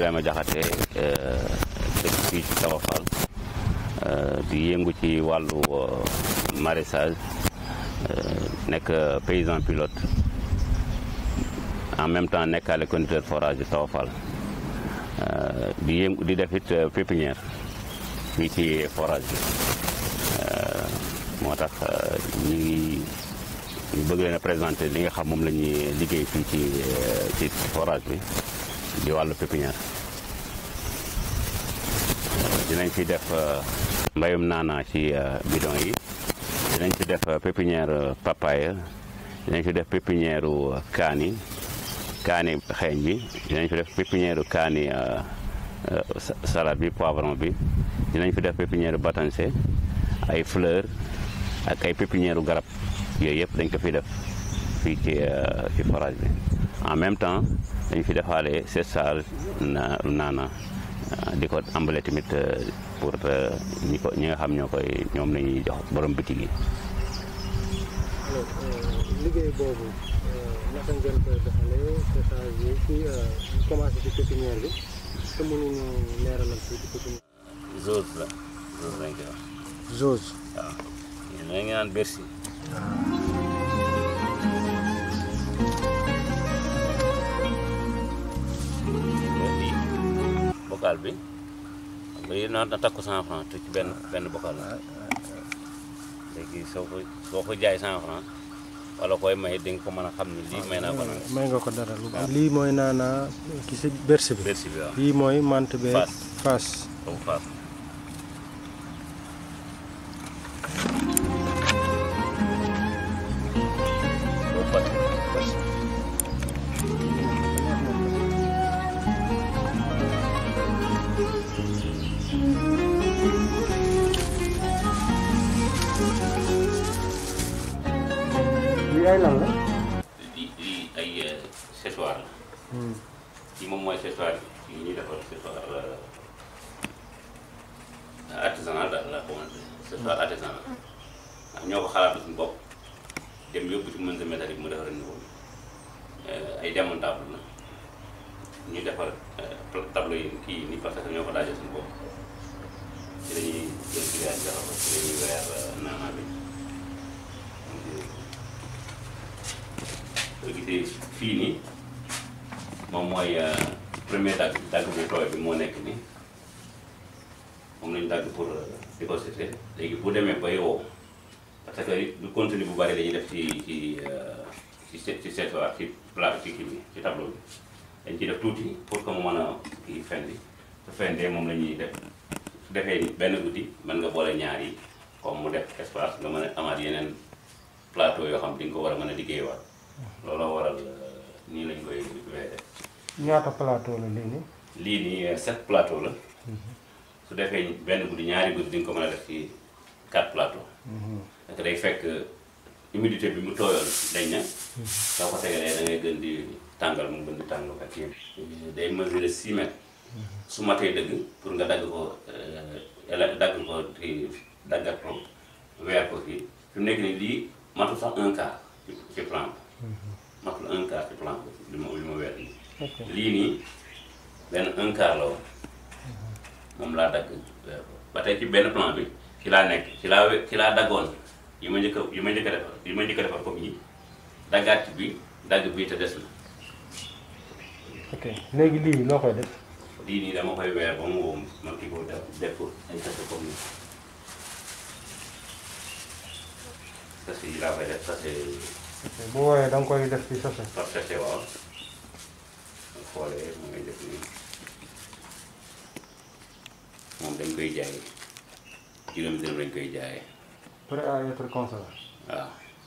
Ibrahima Diakhaté dëkk fii ci Tawa Fall di yëngu ci wàllu maraîchage nekk paysan pilote en même temps nekkaale conducteur forage di Tawa Fall di yëngu di def it pépinière fii ci forage bi moo tax ñu ngi ñu bëgg leen a présenter li nga xam moom la ñuy liggéey fii ci ci forage bi di wàllu pépinière dinañ fi def mbayum naana ci bidon yi dinañ fi def pépinière papaye dinañ fi def pépinière kaani kaani xeeñ bi dinañ fi def pépinière kaani salade bi poivron bi dinañ fi def pépinière batanse ay fleur ak ay pépinière garab yooyu yëpp dañ ko fi def fii ci ci forage bi en même temps dañ fi defaale séchage na naana di ko ambale tamit pour ñi ko ñi nga xam ñoo koy ñoom la ñuy jox borom bitig yi. alors liggéey boobu naka ngeen koy doxalee séchage bi fii commencé ci pépinière bi te mënuñu leeralal fii ci pépinière. zose la zose lañ koy wax. Zose. waaw yéen a ngi naan Bercy. bocal bi xam nga yéen a takku cent franc te ci benn benn bocal la léegi soo ko soo ko jaay cent franc wala koy may di nga ko mën a xam ni lii may naa ko nag may nga ko dara lu lii mooy naanaa ki si berse bi. Bercy bi waaw lii mooy mante bee. Fass. Fass. comme faas boo fas lii ay lan la. di di ay séchoir la kii moom mooy séchoir yi ñuy defar séchoir artisanal daal la xamante séchoir artisanal ndax ñoo ko xalaatu suñu bopp dem yóbbu ci menuisier métallique mu defar niveau bi ay démontable la ñu defar tableau yi kii ni parce que ñoo ko daajee suñu bopp ci lañuy jël grillage defar ko ci lañuy weer naanaa bi soo gisee fii nii moom mooy premier dagg dagg bu tooy bi moo nekk nii moom lañu dagg pour di ko séché léegi bu demee bay wow parce que du contenu bu bari dañuy def ci ci ci ci ci séchoir ci plat ci kii bi ci tableau bi dañ ciy def tuuti pour que mu mën a kii fendi su fendee moom la ñuy def su defee benn guddi mën nga boole ñaar yi comme mu def espace nga mën a amaat yeneen plateau yoo xam di nga ko war a mën a liggéeywaat looloo waral nii lañ koy weere ñaata plateau la lii nii. lii nii sept plateau la su defee benn guddi ñaari guddi di nga ko mën a def ci quatre plateau parce que day fekk humidité bi mu tooyoon dañ na soo ko tegalee da ngay gën di tàngal mu gën di tàngal ak yëpp day mesurer six mètres su matee dëgg pour nga dagg ko ele dagg ko kii daggat ko weer ko fii fi mu nekk nii lii matul sax un quart ci ci plan bi matul un quart ci plan bi li ma li ma weer nii ok lii nii benn un quart la woon moom laa dagg weer ko ba tey ci benn plan bi ci laa nekk ci laa we- ci laa daggoon yi ma njëkk a yi ma njëkk a defar yi ma njëkk a defar comme yi daggaat ci bi dagg bii te des na ok léegi lii loo koy def. lii nii dama koy weer ba mu wow ma kii ko def def ko ay sachet comme nii sachet yi laa koy def sachet ok bu woowee da nga koy def ci sachet. par sachet waaw nga xoolee mu ngay def nii moom dañ koy jaay juróomi dërëm lañ koy jaayee prêt à être consommé. waaw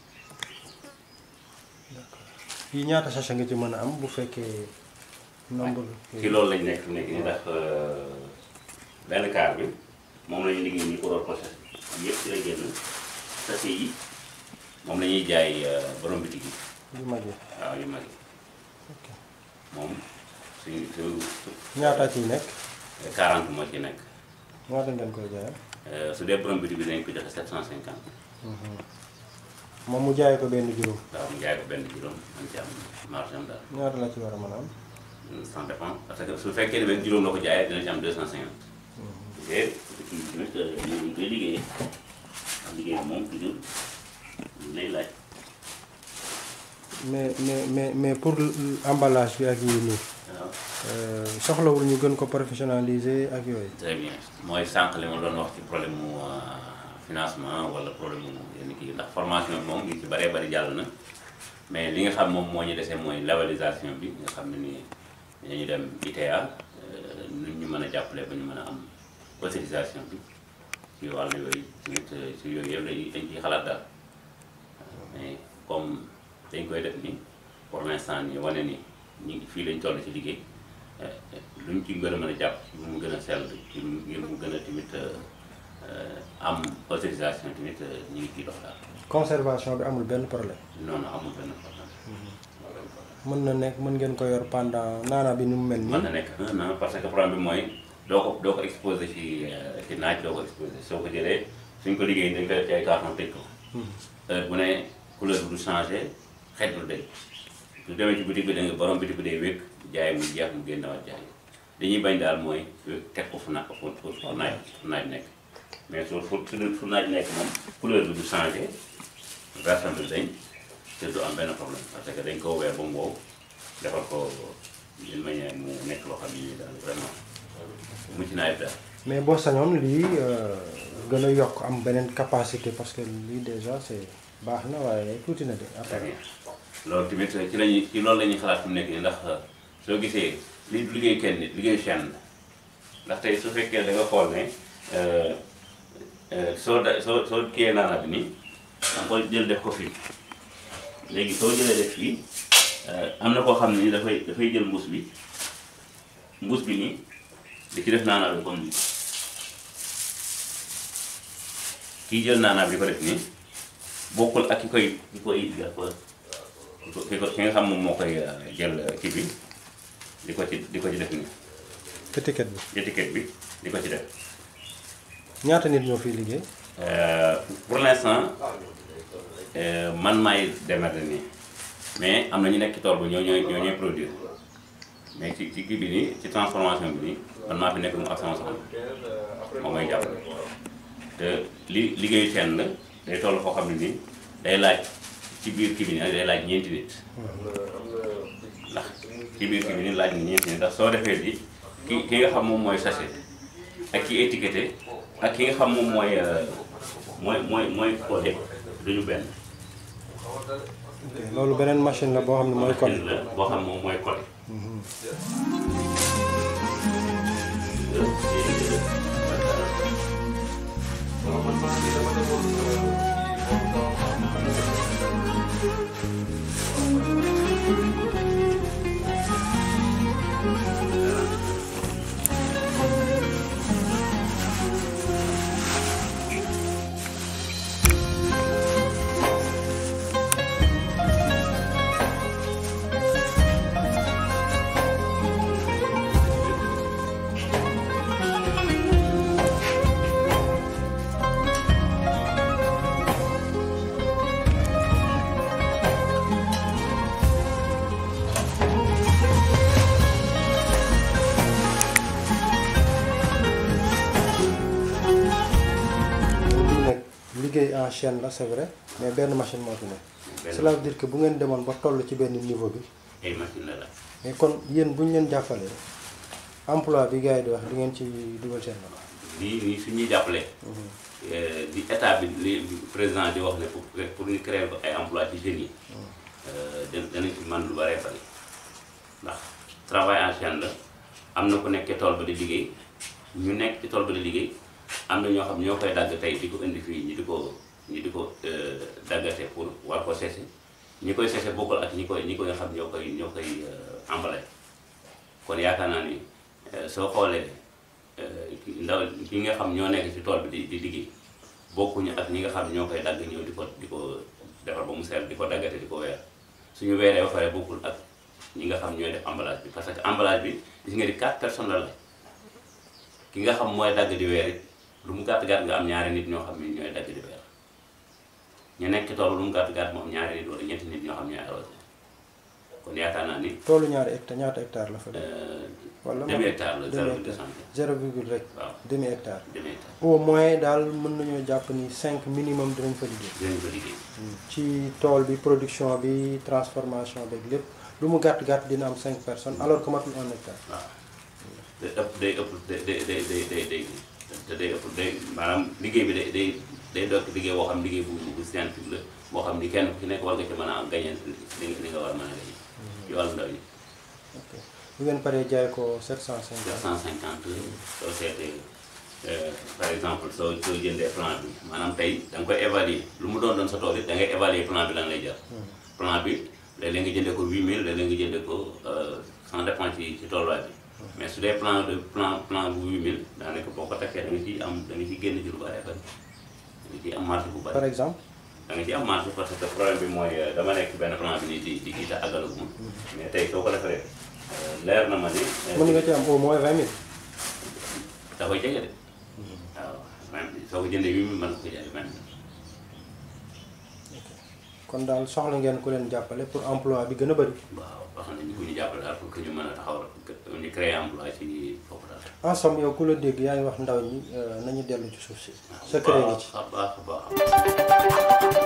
fii ñaata sachet nga ci mën a am bu fekkee nombre. ci loolu lañ nekk nekk ni ndax benn kaar bi moom la ñu liggéey nii pour war process yëpp ci la génn sachet yi moom la ñuy jaay borom bitig yi yu mag yi. waaw yu mag yi ok moom suñu su ñaata ciy nekk. 40 moo ci nekk ñaata ngeen koy jaayee. su dee borom bitig bi dañ ko joxe 750 moom mu jaay ko benn juróom. waaw mu jaay ko benn juróom man ci am marge am daal ñaata la ci war a mën a am. ça dépend parce que su fekkee ne benn juróom la ko jaayee dina ci am deux cent cinquante. te kii tamit ñu ngi koy liggéeyee am liggéey moom toujours lay laaj. mais mais mais mais pour emballage bi ak yii nii waaw soxlawul ñu gën ko professionnaliser ak yooyu. très bien mooy sànq li ma doon wax ci problème mu financement wala problème mu yenn kii ndax formation bi moom ngi ci bëree bëri jàll na mais li nga xam moom moo ñu dese mooy labellisation bi nga xam ne nii dañuy dem ITA nu ñu mën a jàppale ba ñu mën a am autorisation bi ci wàllu yooyu tamit ci yooyu yëpp dañuy dañ ciy xalaat daal mais comme dañ koy def nii pour l'instant nii wane ni ñu ngi fii lañ toll ci liggéey luñ ci gën a mën a jàpp ci mu gën a sell ci ngir mu gën a tamit am autorisation tamit ñu ngi ciy dox daal conservation bi amul benn problème. non non amul benn problème. mën na nekk mën ngeen ko yor pendant naana bi ni mu mel mën nii. na nekk un an parce que problème bi mooy doo ko doo ko exposé ci ci naaj doo ko exposé soo ko jëlee suñ ko liggéey dañ koy def ci ay carton tëj ko. heure bu ne couleur bi du changé xet du day su demee ci boutique bi da nga borom boutique bi day wékk jaay mu jeex mu génnewaat jaay dañuy bañ daal mooy teg ko fu na fu fu fu naaj fu naaj nekk mais su fu fu naaj nekk moom couleur bi du changé version bi dañ te du am benn problème parce que dañ ko weer ba mu wow defal ko d'une manière mu nekk loo xam ni daal vraiment mucc naa ayib daal. mais boo sañoon lii gën a yokk am beneen capacité parce que lii déjà c'est baax na waaye tuuti na de très après. bien loolu tamit ci lañuy ci loolu la ñuy xalaat fi mu nekk nii ndax soo gisee li liggéey kenn nit liggéeyu chaîne la ndax tey su fekkee da nga xool ne euh, euh, soo da soo soo kiyee naana bi nii da nga koy jël def ko fii léegi soo jëlee def fii euh, am na koo xam ne ni dafay dafay jël mbuus bi mbuus bi nii di ci def naana bi comme nii kii jël naana bi di ko def nii bokkul ak ki koy ki koy ki ko ki nga xam moom moo koy jël kii bi di ko ci di ko ci def nii étiquette bi étiquette bi di ko ci def ñaata nit ñoo fiy liggéey. Euh, pour l'instant euh, man maay démarrer nii mais am na ñu nekk ci tool ba ñoo ñooy ñoo ñooy produire mais ci ci kii bi nii ci transformation bi nii man maa fi nekk mu ak sama soxna moom may jàppale te li liggéeyu teen la day toll foo xam ne nii day laaj ci biir kii bi nii day laaj ñeenti nit ndax ci biir kii bi nii laaj na ñeenti nit ndax soo defee bi ki ki nga xam moom mooy sachet ak ki étiqueté ak ki nga xam moom mooy euh, mooy mooy mooy codé duñu benn. ok loolu beneen machine la boo xam ne mooy kon. la boo xam moom mooy codé. lii nag liggéey en chaîne la c'est vrai mais benn machine moo fi nekk. benn cela veut dire que bu ngeen demoon ba toll ci benn niveau bi ay machine la la. mais kon yéen bu ñu leen jàppalee emploi bi gars yi di wax di ngeen ci dugal seen loxo. nii nii su ñuy jàppale. di état bi li président di wax ne pour pour ñu créer ko ay emploi ci jeunes yi. da- danañ ci man lu bëree bëri ndax travail en chaîne la am na ku nekk ci tool ba di liggéey ñu nekk ci tool ba di liggéey am na ñoo xam ñoo koy dagg tey di ko indi fii ñi di ko ñi di ko euh, daggate pour war ko séché ñi koy séché bokkul ak ñi koy ñi koy xam ñoo koy ñoo koy euh, emballé kon yaakaar naa ni euh, soo xoolee euh, ki- ndaw ki nga xam ñoo nekk ci tool bi di di liggéey bokkuñu ak ñi nga xam ñoo koy dagg ñëw di ko di ko defar ba mu sell di ko daggate di ko weer suñu weeree ba pare bokkul ak ñi nga xam ñooy def emballage bi parce que emballage bi gis nga di quatre personnes la la ki nga xam mooy dagg di weer it lu mu gàtt gàtt nga am ñaari nit ñoo xam ne ñooy dagg di weer ñu nekk ci tool lu mu gàtt gàtt mu am ñaari nit wala ñetti nit ñoo xam ñooy arrosé kon yaakaar naa ni toolu ñaari hectare ñaata hectare la fa def euh, wala demi hectare la demi zéro virgule hectare cinq zéro virgule rek waaw demi hectare demi hectare au moins daal mën nañoo jàpp ni cinq minimum dinañ fa liggéey dinañ ko liggéey ci tool bi production bi transformation beeg lépp lu mu gàtt gàtt dina am cinq personnes alors que matul un hectare waaw day ëpp day ëpp day day day day day day te day ëpp day maanaam liggéey bi day day day doon liggéey boo xam liggéey bu bu scientifique la boo xam ni kenn ku ci nekk war nga ci mën a am gañe li nga li nga war a mën a gañe ci wàllu ndaw yi ok bu ngeen paree jaay ko 750 750 soo seetee euh, par exemple soo soo jëndee plan bi maanaam tey da nga koy évaluer lu mu doon doon sa tool it da ngay évaluer plan bi lan lay jar plan bi léeg-léeg nga jëndee ko 8000 léeg-léeg nga jëndee ko euh, ça dépend ci ci tolluwaay bi mais su dee plan de plan plan bu 8000 daanaka boo ko takkee da nga ciy am da nga ciy génn ci lu bari bari da nga ciy am marge bu par bari exemple da nga ciy am marge parce que problème bi mooy euh, dama nekk benn plan bi nii di di di ta àggalaguma mais tey soo ko defaree euh, leer na ma ni euh, mën nga ci am au moins 20 000 da koy jege de waaw même soo ko jëndee 8000 mën nga ko jaay même kon daal soxla ngeen ku leen jàppale pour emploi bi gën a bëri waaw wax nañu ku ñu jàppale daal pour que ñu mën a taxaw ñu créer emploi ci foofu daal. en somme yow ku la dégg yaa ngi wax ndaw ñi euh, nañu dellu ci suuf si secret ngi ci baax a baax a baax